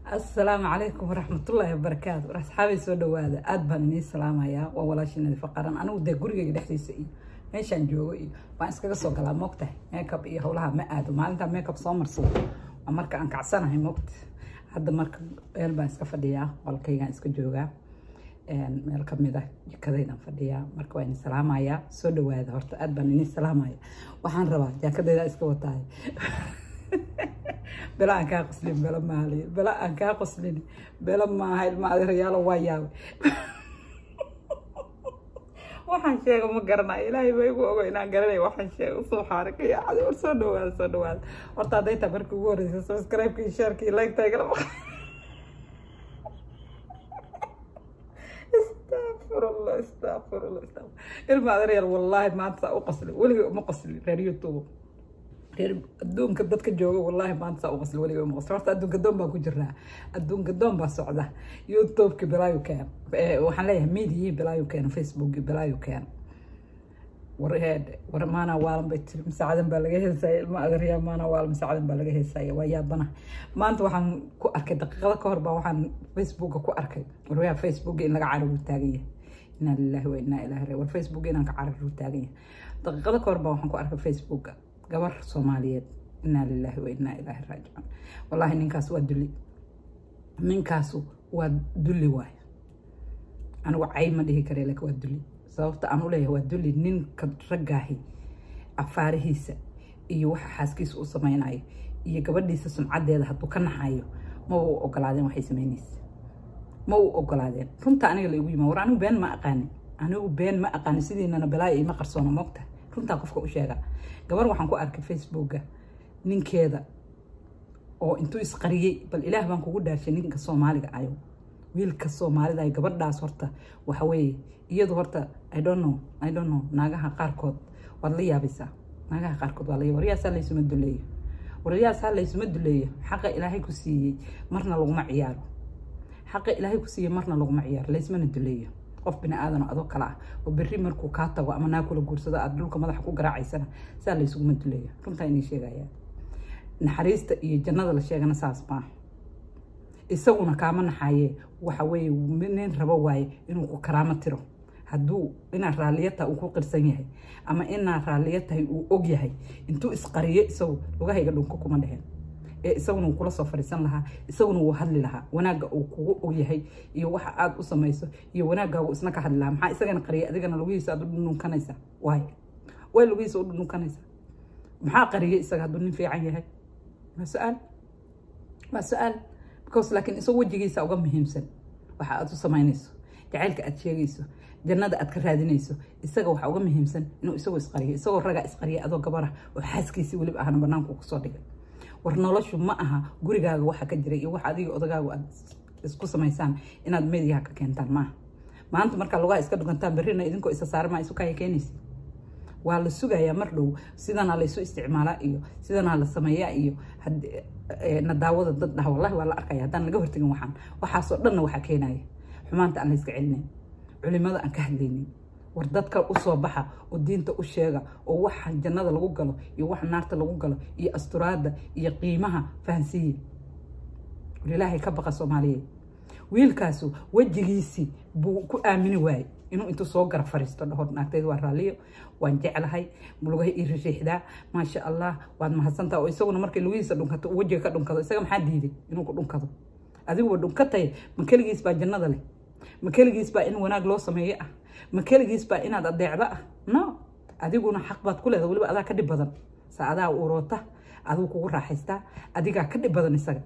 asalaamu calaykum waraxmatullaahi wabarakaatu war asxaabay soo dhawaada aada baan inii salaamayaa waa walaashinadi faqaran anigu dee gurigayga dhexdiisa iyo meeshaan joogo iyo waan iskaga soo galaa moogtahay makeup iyo howlaha ma aado maalintaa makeup soo marsado waa marka aan kacsanahay moogta hadda marka meel baan iska fadhiyaa qolkaygaan iska joogaa meel kamid ah jikadaydaan fadhiyaa marka waa ini salaamayaa soo dhawaada horta aada baan inii salaamaya waxaan rabaa jaakadaydaa iska wataay bela aan kaa qoslin bela maali bela aan kaa qoslin bela maaha ilma adeerayaalo waa yaabay waxaan sheego ma garanayo ilaahay ba igu ogo inaan garanayo waxaan sheego soo xaarika iyo cadi war soo dhawaada soo dhawaada horta hadday taa markii ugu horeysa subscribe-ka iyo share-ka iyo like-ta igala maqa astafurullah astafurullah astafur ilma adeerayaal wallaahi maanta saa u qoslin weligay uma qoslin reer youtube reer adduunka dadka jooga wallaahi maanta saa u qasli weliga uma qasli horta adduunka doon baan ku jirnaa adduunka doon baa socda youtubeki bilaayu keen waxaan leeyahay mediyi bilaayu keena facebooki bilaayu keena war heed war maana waalan bay tiri masaacadan baa laga heesaya ilma adaryaa maana waalan masaacadan baa laga heesaya waa yaabana maanta waxaan ku arkay daqiiqada ka hor baa waxaan facebooka ku arkay waryaa facebooka in laga cararu taagan yahay inaa lillahi wa inaa ilaahi ra war facebooka inaan ka cararu taagan yahay daqiiqada ka hor baa waxaan ku arkay facebooka gabar soomaaliyeed inaa lilaahi wa inaa ilaahi raajicuun wallaahi ninkaas waa dulli ninkaasu waa dulli waay anigu cay ma dhihi kare laakiin waa dulli sababta aan u leeyahay waa dulli ninka raggaahi afaarihiisa iyo waxa xaaskiisa u samaynayo iyo gabadhiisa sumcadeeda hadduu ka naxayo ma u ogolaadeen waxay samaynaysa ma u ogolaadeen runta aniga la igu yima war anigu been ma aqaanin anigu been ma aqaanin sidiinana balaayo ima qarsoona moogta runtaa qofka u sheega gabar waxaan ku arkay facebooka ninkeeda oo intuu isqariyey bal ilaah baan kugu dhaarshay ninka soomaaliga ayo wiilka soomaalida ay gabadhaas horta waxa weeye iyadu horta i don't know i don't know naagaha qaarkood waad la yaabaysaa naagaha qaarkood waa la yaab waryaasaa laysuma duleeyo waryaasaa laysuma duleeyo xaqa ilaahay ku siiyey marna laguma ciyaaro xaqa ilaahay ku siiyey marna laguma ciyaaro laysmana duleeyo qof bini aadan adoo kale ah oo berri markuu kaa tago ama naa kula guursado aada dhulka madaxa ku garaacaysana saa laysuguma duleeya runtaa inay sheegayaan naxariista iyo jannada la sheegana saas maaha isaguna kaama naxaye waxa weeye nin rabo waaye inuu ku karaamo tiro hadduu inaad raalliya tahay uu ku qirsan yahay ama inaad raalliya tahay uu og yahay intuu isqariyo isagu lugahayga dhunko kuma dheheen ee isaguna uu kula soo fadhiisan lahaa isaguna wuu hadli lahaa wanaagga uu kugu ogyahay iyo waxa aada u samayso iyo wanaaggaagu isna ka hadli lahaa maxaa isagana qariyay adigana lugihiisa aad u dhununkanaysaa waay way lugihiisa u dhununkanaysaa maxaa qariyay isaga hadduu nin fiican yahay waa su-aal waa su-aal because laakiin isagoo wejigiisa uga muhiimsan waxa aad u samaynayso jacaylka aad sheegayso jannada aad ka raadinayso isaga waxa uga muhiimsan inuu isagoo isqariyo isagoo ragaa isqariya adoo gabarah oo xaaskiisii weliba ahna banaanku kusoo dhigay war noloshu ma aha gurigaaga waxa ka jira iyo wax adiga odagaagu aad isku samaysaan inaad mediyaha ka keentaan maaha maanta markaa lugaha iska dhugantaan berrina idinkoo isa saarmaa isu kaya keenaysa waa la sugayaa mar dhow sidanaa laysu isticmaalaa iyo sidanaa la sameeyaa iyo nadaawada dad dhaha wallahi waa la arkaya haddaan laga hortegin waxaan waxaasoo dhanna waxaa keenaya xumaanta aan la iska celinayn culimada aan ka hadlaynin war dadka usoo baxa oo diinta u sheega oo waxa jannada lagu galo iyo waxa naarta lagu galo iyo asturaadda iyo qiimaha fahansiiye war ilaahay ka baqa soomaaliyeed wiilkaasu wejigiisii buu ku aamini waayey inuu intuu soo gara fariisto dhaho naagteed waa raalliyo waan jeclahay lugaha ii rixiixdaa maasha allah waad mahadsantaa oo isaguna markay lugihiisa dhunkato uu wejiga ka dhunkado isaga maxaa diiday inuu ku dhunkado adiguba dhunkatay ma keligiis baa jannada leh ma keligiis baa in wanaag loo sameeyo ah ma keligiis baa inaad adeecdo ah no adiguna xaq baad ku leedahay weliba adaa ka dhib badan sa adaa uroota adigu kugu raaxaystaa adigaa ka dhib badan isaga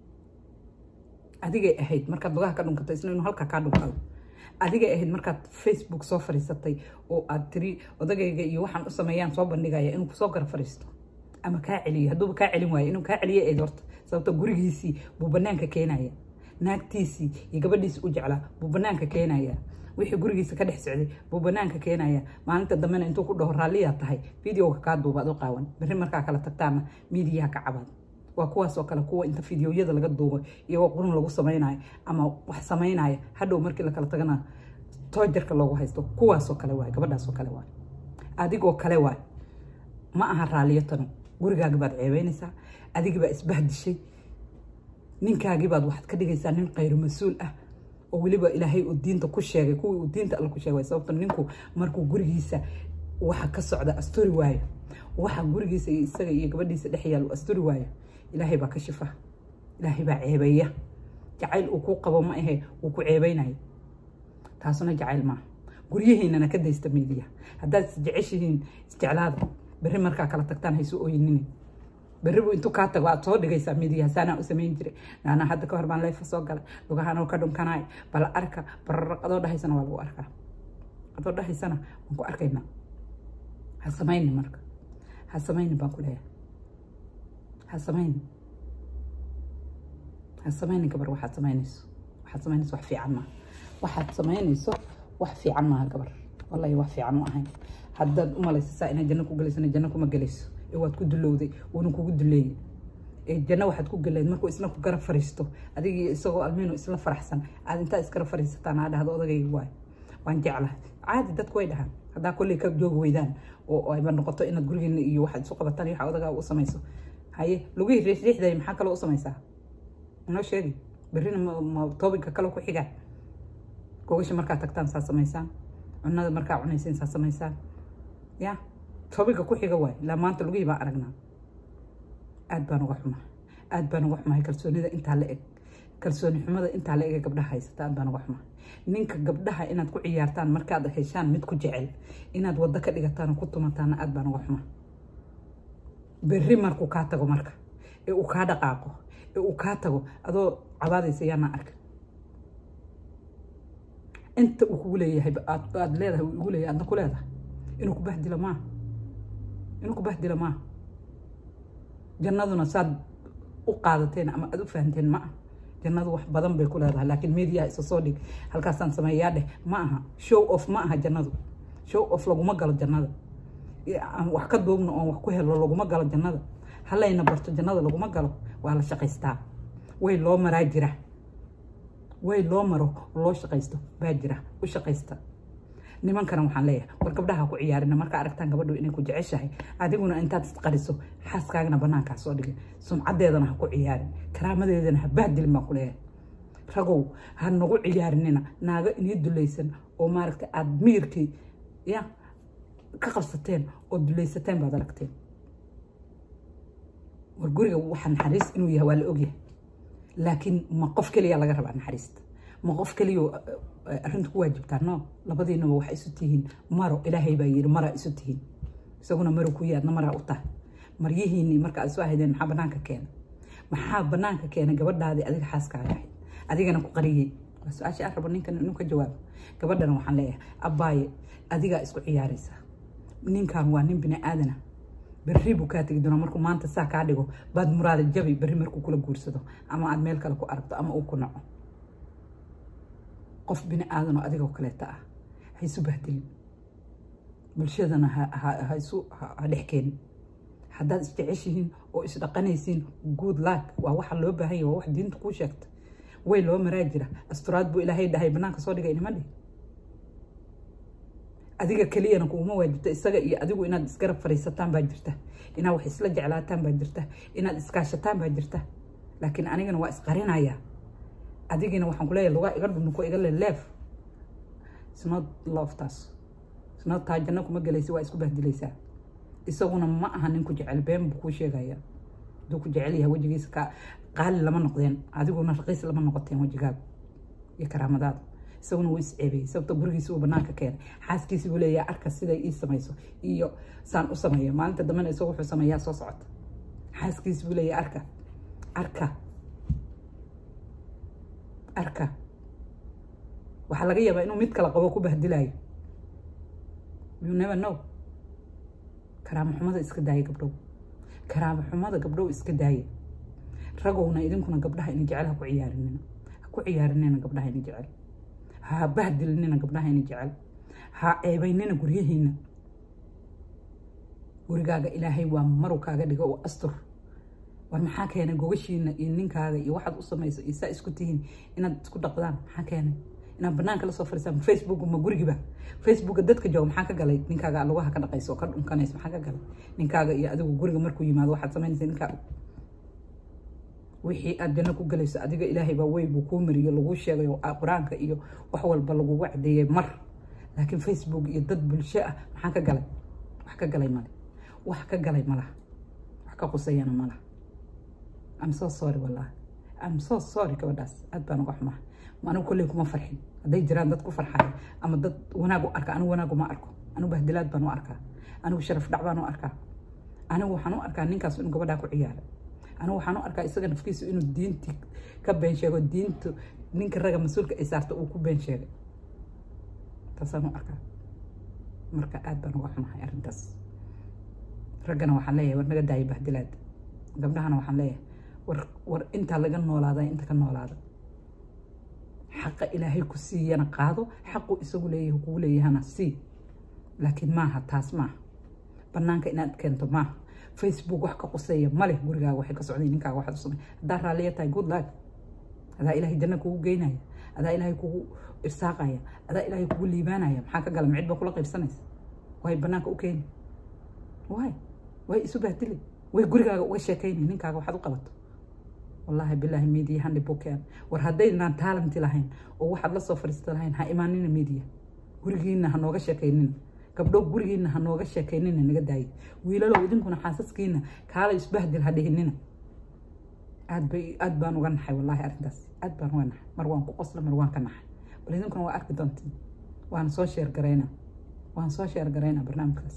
adigay ahayd markaad lugaha ka dhunkato isna inuu halkaa kaa dhunkado adigay ahayd markaad facebook soo fadhiisatay oo aad tiri odagayga iyo waxaan u sameeyaan soo bandhigaya inuu kusoo gara fadhiisto ama kaa celiyo hadduuba kaa celin waayo inuu kaa celiyo eed horta sababto gurigiisii buu banaanka keenaya naagtiisii iyo gabadhiisii u jeclaa buu banaanka keenaya wixii gurigiisa ka dhex socday buu banaanka keenaya maalinta dambena intuu ku dhaho raalliyaa tahay videoga kaa duubaad u qaawan berri markaa kala tagtaana miidiyaha ka cabaad waa kuwaasoo kale kuwa inta fideoyada laga duubo iyagoo qurun lagu samaynayo ama wax samaynaya hadhow markii lakala tagana toojarka loogu haysto kuwaasoo kale waay gabadhaasoo kale waay adigoo kale waay ma aha raalliyo tanu gurigaaga baad ceebeynaysaa adigii baa isbahdishay ninkaagii baad waxaad ka dhigaysaa nin khayru mas-uul ah oo weliba ilaahay uu diinta ku sheegay kuwii uu diinta alla ku sheegay sababto ninku markuu gurigiisa waxa ka socda asturi waayo waxa gurigiisa iyo isaga iyo gabadhiisa dhex yaal uu asturi waayo ilaahay baa ka shifa ilaahay baa ceebeeya jacayl uu kuu qabo ma ahe uu ku ceebeynayo taasuna jacayl maaha guryahiinana ka daysta miidiya haddaad isjeceshihiin isjeclaada berri markaa kala tagtaan haysu ooyinini berri buu intuu kaa tago aad soo dhigaysaa miidiya saanaa u samayn jiray naana hadda ka hor baan leefa soo galay lugahanoo ka dhunkanaay bal arka bararaq adoo dhahaysana waa lagu arkaa adoo dhahaysana waan ku arkaynaa ha samayni marka ha samayni baan ku leeyahay ha samayni ha samayni gabar waxaad samaynayso waxaad samaynayso wax fiican maaha waxaad samaynayso wax fiican maaha gabar wallahi wax fiican u ahayn haddaad u malaysa saa inaad janno ku gelaysana janno kuma gelayso ee waad ku dulowday wuuna kugu duleeyey ee janno waxaad ku geleed markuu isna ku garab fariisto adigii isagoo almiino isla faraxsan aad intaa isgarab fariisataan aa dhahdo odagayga waayo waan jeclahay caadi dadku way dhahaan haddaa kolley ka joogi weydaan oo ayba noqoto inaad gurigeena iyo waxaad isu qabataan iyo waxa odagaa u samayso haye lugihii riixriixday maxaa kaloo u samaysaa noo sheegi berrina ma toobinka kale ku xigaa gogasha markaa tagtaan saa samaysaan cunada markaa cunaysiin saa samaysaan ya toobinka ku xiga waay ilaa maanta lugihii baan aragnaa aad baan uga xumaa aad baan uga xumahay kalsoonida intaa la eg kalsooni xumada intaa la eg ee gabdhaha haysata aad baan uga xumaa ninka gabdhaha inaad ku ciyaartaan markaad heshaan mid ku jecel inaad waddo ka dhigataan oo ku tumataana aad baan uga xumaa berri markuu kaa tago marka ee uu kaa dhaqaaqo ee uu kaa tago adoo cabaadaysa yaana arka inta uu kugu leeyahay aad leedahay uu igu leeyahay adna ku leedahay inuu ku bahdilo maaha inuu ku bahdilo maaha jannaduna saad u qaadateen ama aad u fahanteen ma aha jannadu wax badan bay ku leedahay laakiin mediaha isa soo dhig halkaasaan sameeyaa dheh ma aha show off ma aha jannadu show off laguma galo jannada aan wax ka duubno oon wax ku helo laguma galo jannada halayna barto jannada laguma galo waa la shaqaystaa way loo maraa jira way loo maro loo shaqaysto baa jira u shaqaysta nimankana waxaan leeyahay war gabdhaha ku ciyaarina markaa aragtaan gabadhu inay ku jeceshahay adiguna intaad isqariso xaaskaagana banaankaa soo dhigin sumcadeedana ha ku ciyaarin karaamadeedana ha bahdilin baan ku leeyahay ragow ha nagu ciyaarinina naago inii dulaysan oo maaragta aada miyirkii ya ka qabsateen oo dulaysateen baad aragteen war guriga waxa naxariis inuu yahay waa la ogyahay laakiin ma qof keliya laga rabaa naxariista ma qof keliya arrinta ku waajibtaa no labadiinaba waxa isu tihiin maro ilaahay baa yiri maraa isu tihiin isaguna maro ku yaadna maraa u tahay maryihiinii marka aad soo ahaydeen maxaa banaanka keena maxaa banaanka keena gabadhaadii adiga xaaskaaga ahayd adigana ku qariyey waa su-aasha aan rabo ninkan inuu ka jawaabo gabadhana waxaan leeyahay abbaaye adigaa isku ciyaaraysa ninkan waa nin bini aadana berri buu kaa tegi doonaa markuu maanta saa kaa dhigo baad muraada jabi berri markuu kula guursado ama aad meel kale ku aragto ama uu ku naco qof bini aadan oo adigoo kaleeta ah ha isu bahdilin bulshadana ha isu ha dhex keenin haddaad isjeceshihiin oo isdhaqanaysiin good luck waa waxa loo baahan yahay waa wax diinta kuu sheegta way loo maraa jira asturaad buu ilaahay dhahay banaanka soo dhigay nima dhihi adiga keliyana kuuma waajibta isaga iyo adigu inaad isgarab fariisataan baa jirta inaad wax isla jeclaataan baa jirta inaad iskaashataan baa jirta laakiin anigana waa isqarinaya adigina waxaan kuleeyahay lugaa iga dhunko iga leleef isnod loftaas isnod taa janno kuma gelaysa waa isku bahdilaysaa isaguna ma aha ninku jecel been buu kuu sheegaya haduu ku jecel yahay wejigiisa ka qaali lama noqdeen adiguna raqiis lama noqoteen wejigaaga iyo karaamadaada isaguna wuu isceebeyey sababta gurigiisa uu banaanka keenay xaaskiisi buu leeyahay arka siday ii samayso iyo saan u sameeyo maalinta dambena isagu wuxuu sameeyaa soo socota xaaskiisi buu leeyahay arka arka arka waxaa laga yaabaa inuu mid kala qabo ku bahdilayo you never know karaamo xumada iska daaya gabdhow karaamo xumada gabdhow iska daaya ragowna idinkuna gabdhaha ina jecel ha ku ciyaarinina ha ku ciyaarinina gabdhaha ina jecel ha bahdilinina gabdhaha ina jecel ha ceebaynina guryihiina gurigaaga ilaahay waa maru kaaga dhigo oo astur war maxaa keenay gogashiina iyo ninkaaga iyo waxaad u samayso iyo saa isku tihiin inaad isku dhaqdaan maxaa keenay inaad banaanka lasoo fariisaan facebook ma gurigiba facebooka dadka jooga maxaa ka galay ninkaaga lugaha ka dhaqayso oo ka dhunkanayso maxaa ka galay ninkaaga iyo adigu guriga markuu yimaado waxaad samaynaysa ninkaaga wixii aad janno ku galayso adiga ilaahay baa wey buu kuu mariyo laguu sheegayo qur-aanka iyo wax walba lagugu cadeeyey mar laakiin facebook iyo dad bulsho ah maxaa ka galay wax ka galay male wax ka galay malaha wax ka qusayana malaha am so sorry wallahi am so sorry gabadhaas aad baan uga xumaa anigu kolley kuma farxin hadday jiraan dad ku farxaya ama dad wanaag u arka anigu wanaag uma arko anigu bahdilaad baan u arkaa anigu sharaf dhac baan u arkaa anigu waxaan u arkaa ninkaas inuu gabadhaa ku ciyaaray anigu waxaan u arkaa isaga nafkiisu inuu diintii ka been sheego diintu ninka raga mas-uulka ay saarta uu ku been sheegay taasaan u arkaa marka aad baan uga xumahay arrintaas raggana waxaan leeyahay war naga daaya bahdilaad gabdhahana waxaan leeyahay war war intaa laga noolaada inta ka noolaada xaqa ilaahay ku siiyana qaado xaqu isagu leeyahay kugu leeyahana sii laakiin maaha taas maaha banaanka inaad keento maaha facebook wax ka quseeya male gurigaaga waxay ka socday ninkaaga waxaad u samay haddaa raalliya tahay good luck adaa ilaahay janno kugu geynaya adaa ilaahay kugu irsaaqaya adaa ilaahay kugu liibaanaya maxaa ka gala micid baa kula qaybsanaysa way banaanka u keeni way way isu bahdili way gurigaaga uga sheekayni ninkaaga waxaad u qabato wallaahi bilaahi media handi bukeen war haddaynaan taalanti lahayn oo waxaad la soo fadhiista lahayn ha imaanina media gurigiina ha nooga sheekaynina gabdho gurigiina ha nooga sheekaynina naga daaye wiilalow idinkuna xaasaskiina kaala isbahdil ha dhihinina aad bay aad baan uga naxay wallaahi arrintaas aad baan uga naxay mar waan ku qosla mar waan ka naxay bal idinkuna waa arki doontiin waan soo sheer garaynaa waan soo sheer garaynaa barnaamijkaas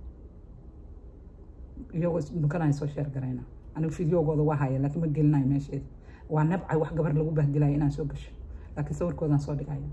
iyagoo isdhukanaya soo sheer garaynaa anigu fideogooda waa haya laakiin ma gelinayo meesheeda waa nabcay wax gabar lagu bahdilayo inaan soo gasho laakiin sawirkoodaan soo dhigaya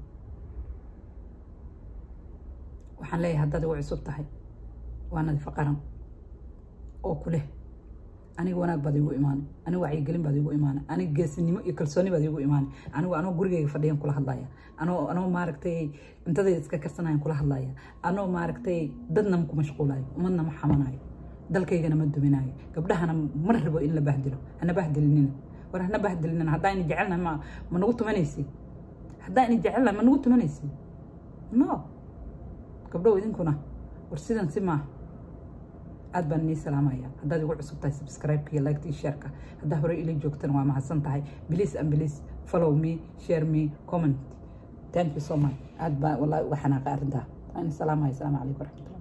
waxaan leeyahay haddaad igu cusub tahay waa nadiifo qaran oo ku leh aniga wanaag baad igu imaanay aniga wacyigelin baad igu imaanay aniga geesinimo iyo kalsooni baad igu imaanay anigu anoo gurigayga fadhiyan kula hadlaya anoo anoo maaragtay cuntadayda iska karsanayan kula hadlaya anoo maaragtay dadna ma ku mashquulayo umadna ma xamanayo dalkaygana ma duminayo gabdhahana ma rabo in la bahdilo hana bahdilinina war hana bahdilinina haddaa ina jecelnahay ma ma nagu tumanaysi haddaa ina jecelnahay ma nagu tumanaysi no gabdhow idinkuna war sidan si maaha aad baan inii salaamaya haddaad igu cusub tahay subscribe-ka iyo like-ta iyo share-ka haddaa hore ila joogtana waa mahadsan tahay please and please follow me share me comment thank you so much aad baa wallahi uga xanaaqay arrintaa waan salaamaya asalaamu calaykum waraxmatullah